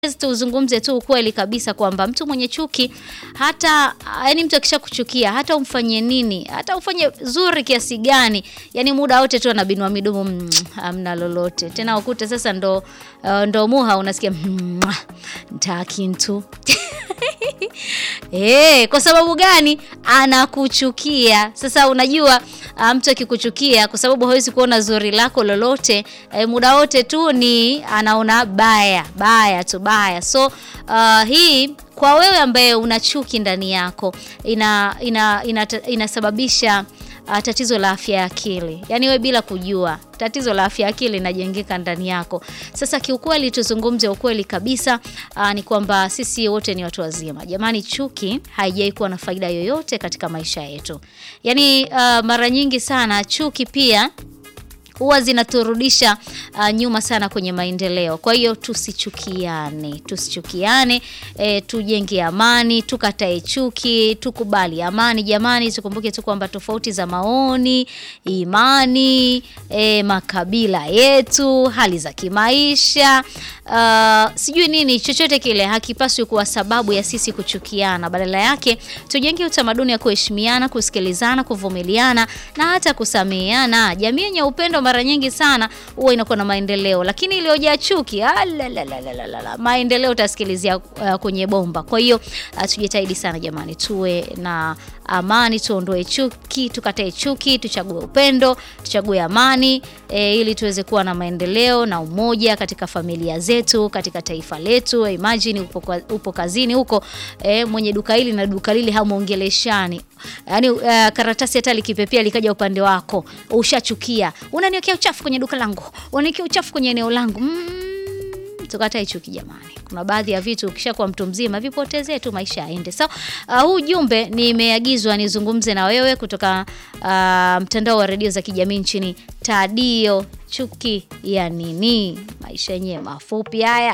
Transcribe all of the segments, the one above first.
tuzungumze tu ukweli kabisa kwamba mtu mwenye chuki hata yani, mtu akisha kuchukia hata umfanye nini, hata ufanye zuri kiasi gani, yani muda wote tu anabinua midomo, mm, hamna lolote tena. Ukute sasa ndo, uh, ndo muha unasikia ntakintu Eh, kwa sababu gani? Anakuchukia. Sasa unajua mtu akikuchukia kwa sababu hawezi kuona zuri lako lolote, eh, muda wote tu ni anaona baya baya tu baya. So uh, hii kwa wewe ambaye una chuki ndani yako ina, ina, ina, inasababisha uh, tatizo la afya ya akili. Yaani wewe bila kujua tatizo la afya ya akili linajengeka ndani yako. Sasa kiukweli, tuzungumze ukweli kabisa, aa, ni kwamba sisi wote ni watu wazima jamani. Chuki haijai kuwa na faida yoyote katika maisha yetu. Yaani uh, mara nyingi sana chuki pia huwa zinaturudisha uh, nyuma sana kwenye maendeleo. Kwa hiyo tusichukiane, tusichukiane, e, tujenge amani, tukatae chuki, tukubali amani. Jamani, tukumbuke tu kwamba tofauti za maoni, imani, e, makabila yetu, hali za kimaisha, uh, sijui nini, chochote kile hakipaswi kuwa sababu ya sisi kuchukiana. Badala yake tujenge utamaduni wa kuheshimiana, kusikilizana, kuvumiliana na hata kusameheana. Jamii yenye upendo mara nyingi sana huwa inakuwa na maendeleo, lakini iliyojaa chuki, la maendeleo utasikilizia uh, kwenye bomba. Kwa hiyo uh, tujitahidi sana jamani, tuwe na amani, tuondoe chuki, tukatae chuki, tuchague upendo, tuchague amani e, ili tuweze kuwa na maendeleo na umoja katika familia zetu, katika taifa letu. Imagine upo, upo kazini huko e, mwenye duka hili na duka lile hamuongeleshani, yaani uh, karatasi hata likipepea likaja upande wako ushachukia, unaniwekea uchafu kwenye duka langu, unaniwekea uchafu kwenye eneo langu mm. Tukatae chuki jamani. Kuna baadhi ya vitu ukishakuwa mtu mzima vipotezee tu, maisha yaende. So uh, huu jumbe nimeagizwa nizungumze na wewe kutoka uh, mtandao wa redio za kijamii nchini Tadio. Chuki ya nini? Maisha yenyewe mafupi haya.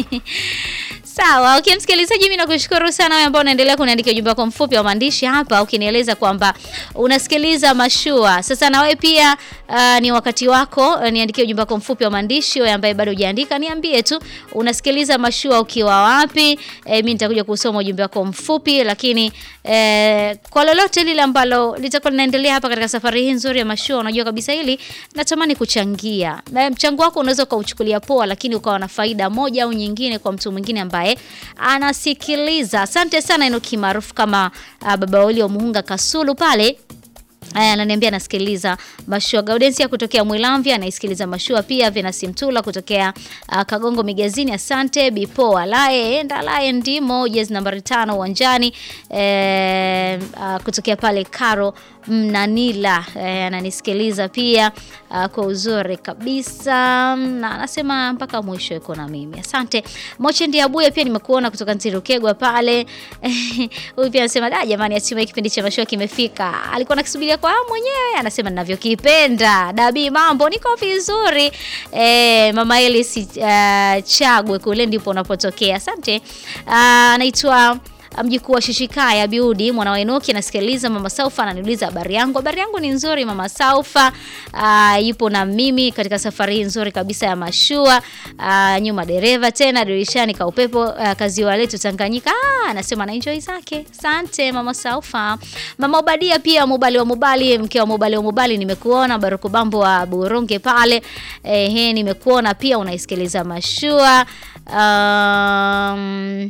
Sawa, okay, msikilizaji, mimi nakushukuru sana wewe ambao unaendelea kuniandikia ujumbe wako mfupi wa maandishi hapa ukinieleza kwamba unasikiliza Mashua. Sasa na wewe pia uh, ni wakati wako uh, niandikie ujumbe wako mfupi wa maandishi. Wewe ambaye bado hujaandika, niambie tu unasikiliza Mashua ukiwa wapi. E, mimi nitakuja kusoma ujumbe wako mfupi, lakini e, kwa lolote lile ambalo litakuwa linaendelea hapa katika safari hii nzuri ya Mashua, unajua kabisa hili natamani kuchangia. Na mchango wako unaweza ukauchukulia poa, lakini ukawa na faida moja au nyingine kwa mtu mwingine ambaye anasikiliza. Asante sana Enoki maarufu kama uh, Baba Oli wa Muhunga Kasulu pale Aya, ananiambia anasikiliza Mashua. Gaudensia kutokea Mwilamvya anaisikiliza Mashua pia. Venasi Mtula kutokea uh, Kagongo Migazini, asante. Bipo Alaye enda Alaye ndimo jezi nambari tano uwanjani e, uh, kutokea pale Karo Mnanila e, ananisikiliza pia uh, kwa uzuri kabisa na anasema mpaka mwisho yuko na mimi, asante. Moche Ndiabuye pia nimekuona kutoka Ntirukegwa pale huyu pia anasema da, jamani, hatimaye kipindi cha Mashua kimefika. Alikuwa nakisubiria kwa mwenyewe, anasema ninavyokipenda. Dabi, mambo niko vizuri e, mama Elisi uh, Chagwe kule ndipo unapotokea, asante. Anaitwa uh, mjukuu wa Shishikaya Biudi mwana wa Enoki anasikiliza. Mama Saufa ananiuliza habari yangu. Habari yangu ni nzuri mama Saufa. Uh, yupo na mimi katika safari hii nzuri kabisa ya Mashua. Uh, nyuma dereva tena dirishani ka upepo uh, kazi wa letu Tanganyika. Ah, anasema na enjoy zake. Asante mama Saufa. Mama Obadia pia Mubali wa Mubali, mke wa Mubali wa Mubali nimekuona. Baruku Bambo wa Buronge pale. Eh, nimekuona pia unaisikiliza Mashua. Um,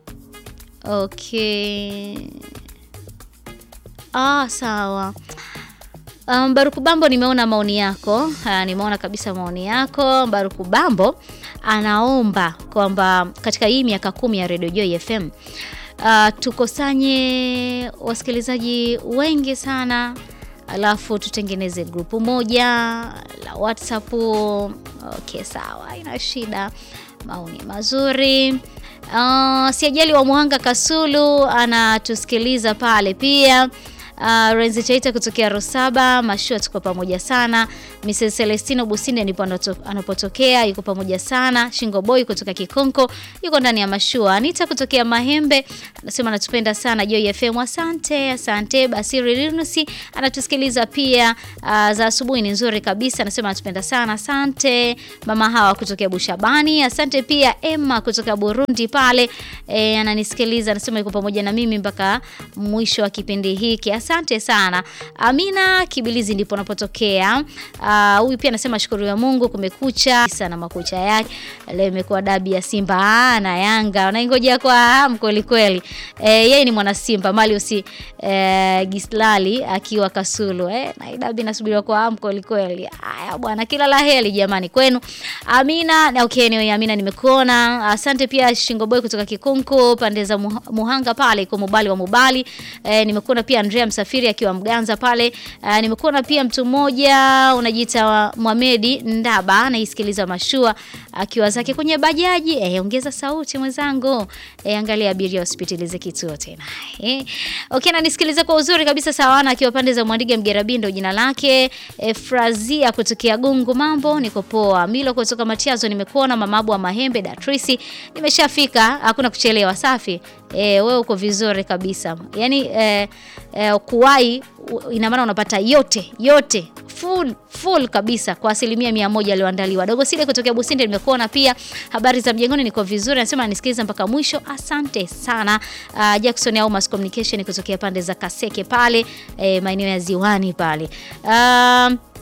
Okay. Ah, sawa. Um, Baruku Bambo nimeona maoni yako. Uh, nimeona kabisa maoni yako. Baruku Bambo anaomba kwamba katika hii miaka kumi ya Radio Joy FM uh, tukusanye wasikilizaji wengi sana alafu tutengeneze grupu moja la WhatsApp. Okay, sawa, ina shida. Maoni mazuri. Uh, Siajali wa Muhanga Kasulu anatusikiliza pale pia. Uh, Renzi Chaita kutokea Rosaba Mashua, tuko pamoja sana. Mrs Celestino Businde ndipo anato- anapotokea, yuko pamoja sana. Shingo Boy kutoka Kikonko yuko ndani ya mashua. Anita kutokea Mahembe anasema anatupenda sana Joy FM. Asante, asante. Basiri Linusi anatusikiliza pia. Uh, za asubuhi ni nzuri kabisa, anasema anatupenda sana. Asante. Mama Hawa kutokea Bushabani, asante pia. Emma kutoka Burundi pale e, ananisikiliza anasema yuko pamoja na mimi mpaka mwisho wa kipindi hiki. Asante sana. Amina Kibilizi ndipo anapotokea. Ah, Huyu pia anasema shukuru ya Mungu kumekucha sana makucha yake. Leo imekuwa dabi ya Simba na Yanga. Wanaingoja kwa hamu kweli kweli. E, yeye ni mwana Simba Malius e, Gislali akiwa Kasulu. Eh, na hii dabi nasubiriwa kwa hamu kweli kweli. Haya bwana, kila la heri jamani kwenu. Amina, na okay, anyway, Amina nimekuona. Asante pia Shingo Boy kutoka Kikunku pande za Muha- Muhanga pale iko Mubali wa Mubali. E, nimekuona pia Andrea Msafiri akiwa Mganza pale. E, nimekuona pia mtu mmoja unajiita Mohamedi Ndaba anaisikiliza mashua akiwa zake kwenye bajaji. E, ongeza sauti mwenzangu. E, angalia abiria hospitali kituo tena. E, okay, na nisikiliza kwa uzuri kabisa sawana akiwa pande za Mwandiga Mgerabindo jina lake. E, Frazia kutokea Gungu mambo niko poa. Milo kutoka Matiazo nimekuona mamabu wa Mahembe Datrisi nimeshafika hakuna kuchelewa safi. E, wewe uko vizuri kabisa. Yaani e, e, kuwai u- ina maana unapata yote yote full full kabisa kwa asilimia mia moja aliyoandaliwa. Dogo Sile kutokea Businde nimekuona pia. Habari za mjengoni niko vizuri, anasema nisikiliza mpaka mwisho. Asante sana. Uh, Jackson au Mass Communication kutokea pande za Kaseke pale e, maeneo ya Ziwani pale. Um,